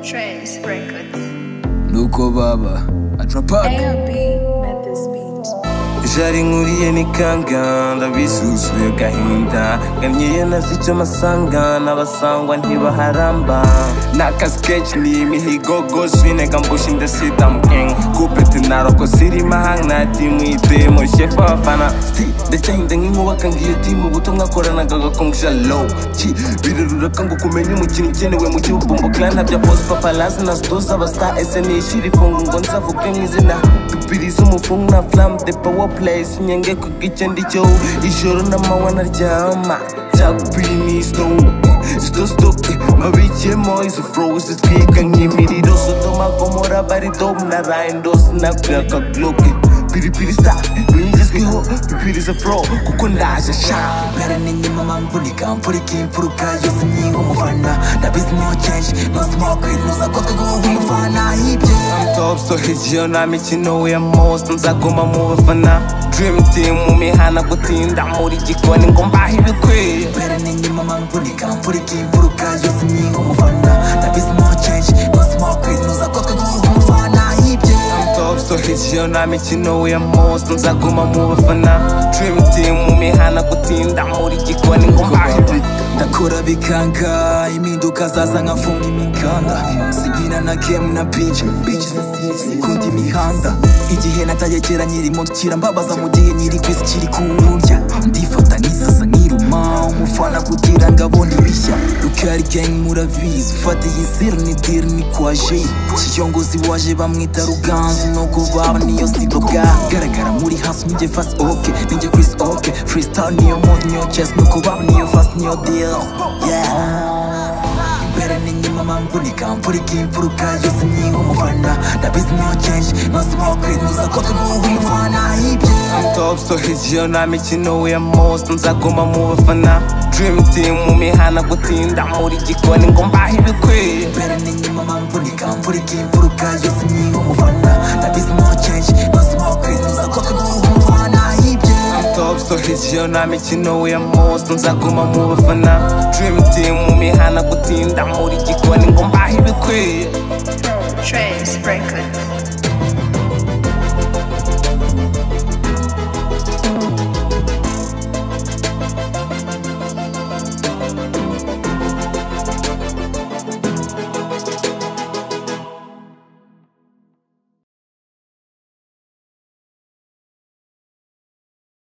Trace Records. nuko baba atrapaka AOB met this beat. jari nkuriye n'ikanga ndabisuzuye agahinda ganyiye nazi icyo masanga n'abasangwa ntibaharamba naka sketch ni imihigo gose nega mbusha indasita mukeng kupete naroko siri mahang na timu itemo shefa abafana Sti, ndacyahinde nk'inkubaka ngiyo timu ubutumwa koranaga gakongisha low Ki, biraruraka ngo kumenya umukino ukenewe mu gihugu bombo clan bya boss paparazzi na stoza abastar SNA shiri fungu ngo nzavuge mu izina tupirize umufungu na flam the power place nyenge ku gicendi cyo ijoro n'amanywa naryama cyakupinisito sitositoke mabikiyemo izo frowe zitwika nk'imiriro sodomagomora baridom na rayindosi na kuyaka gloke piripiri star niyigezweho pipiriza fro kuko ndaje sha Ngaramenye mama mvunika mvurika imfuruka yose nyinga umufana ndabizi no change no smoke nuza kotwe guhunga umufana ibyo top so hijiyo nta mikino ya most nzaguma mu bafana dream team mu mihana gutinda muri gikoni ngo mbahe ibikwiye Ngaramenye mama mvunika mvurika imfuruka yose nyinga umufana ndabizi no change no smoke nuza kotwe guhunga umufana ibyo top so hijiyo nta mikino ya most nzaguma mu bafana dream team mu mihana gutinda muri gikoni ngo mbahe ndakora bikanga impinduka zaza nkafunga imikanda sibyina na kemu na pinch bitch sikunda imihanda igihe natagekera nyiri mu kira mbabaza mu gihe nyiri kwisi kiri kundya ndifata nkisasa nkiruma umufana kugira ngo abone ibishya rukari gang murabizi ufata iyi siru ni diri ni kwaje kiyongozi waje bamwita ruganzu nuko baba niyo siboga garagara muri hasi nijye fasi oke ninjye kwisi oke freestyle niyo mode niyo chess nuko baba niyo fasi niyo deal yeah imbere n'inyuma mamvunika mvurika imfuruka yose nyinga umufana ndabizi no change no smoke nuza ko twuha umufana ibye top so hijiyo nta mikino ya most nzaguma mu bafana dream team mu mihana gutinda muri gikoni ngo mbahe ibikwiye imbere n'inyuma mamvunika mvurika imfuruka yose nyinga umufana ndabizi no change no smoke nuza ko twuha umufana ibye top so hijiyo nta mikino ya most nzaguma mu bafana dream team mu mihana gutinda muri gikoni ngo mbahe ibikwiye Trace Records.